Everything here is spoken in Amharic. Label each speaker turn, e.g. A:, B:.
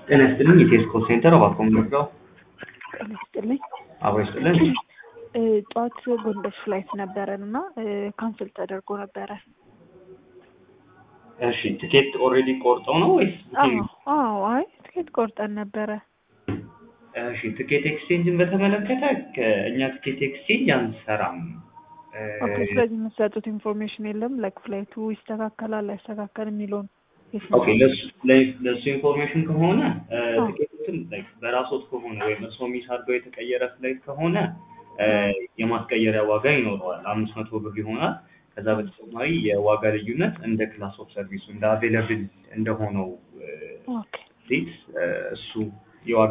A: ጤና ይስጥልኝ የቴስኮ ሴንተር እባክዎ ምንድነው?
B: ጤና ይስጥልኝ።
A: አብሮ ይስጥልን።
B: እ ጠዋት ጎንደር ፍላይት ነበረን እና ካንስል ተደርጎ ነበረ።
A: እሺ ትኬት ኦልሬዲ ቆርጠው ነው ወይስ?
B: አዎ አዎ፣ አይ ትኬት ቆርጠን ነበረ።
A: እሺ ትኬት ኤክስቼንጅን በተመለከተ ከእኛ ትኬት ኤክስቼንጅ አንሰራም። እ
B: ኦኬ፣ ስለዚህ የምትሰጡት ኢንፎርሜሽን የለም ላይክ ፍላይቱ ይስተካከላል አይስተካከልም የሚለውን
A: ኦኬ ለሱ ለ- ለሱ ኢንፎርሜሽን ከሆነ እ
B: አዎ።
A: ትኬቱን ላይክ በራስዎት ከሆነ ወይም እርስዎ ሚስ አድርገው የተቀየረ ፍላይት ከሆነ እ የማስቀየሪያ ዋጋ ይኖረዋል። አምስት መቶ ብር ይሆናል። ከዛ በተጨማሪ የዋጋ ልዩነት እንደ ክላስ ኦፍ ሰርቪሱ እንደ አቬለብል እንደሆነው እ
B: ኦኬ
A: ዴት እ እሱ የዋጋ